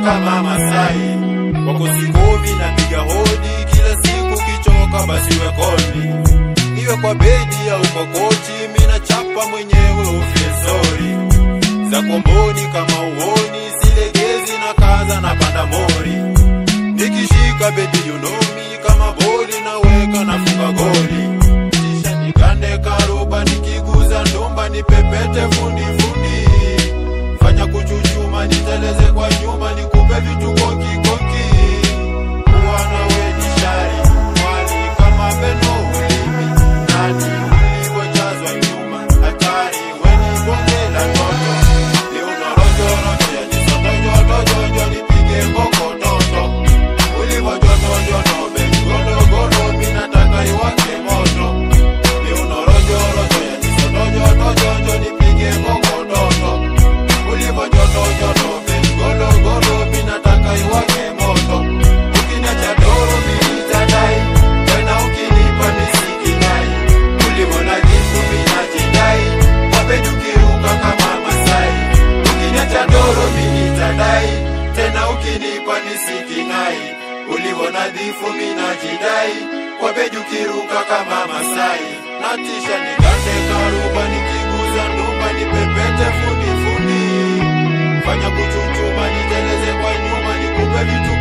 kama Masai. Kwako sikomi napiga hodi kila siku, kichoka basi we call me. Iwe kwa bedi au kwa kochi, mina chapa mwenyewe ufie sorry. Za komboni kama uoni, silegezi na kaza na panda mori. Nikishika baby you know me, kama boli naweka nafunga goli. Kisha nikande karuba, nikiguza ndumba nipepete fundi fundi. Fanya kuchuchuma, niteleze kwa nyuma, nikupe vitu koki koki. Bwana we ni shari, mwali kama beno ulimi. Nani ulivyojazwa nyuma, hatari we ni bonge la toto. Leo na rojo rojo ya jisoto joto jojo, nipige mboko toto. Ulivyo joto joto, baby godo godo, mi nataka iwake moto. Leo na rojo rojo ya jisoto joto jojo, nipige mboko toto. Ulivyo joto joto, baby godo godo, mi nataka iwake moto. Ukiniacha doro mimi nitadai, tena ukinipa nisikinai. Ulivyo na kitu mimi najidai, wapendi ukiruka kama Masai. Ukiniacha doro mimi nitadai, tena ukinipa nisikinai. Ulivyo nadhifu mimi najidai, wapendi ukiruka kama Masai. Natisha nikate karuba, nikiguza ndumba, nipepete fundi fundi. Fanya kuchuchuma, niteleze kwa nyuma, nikupe vitu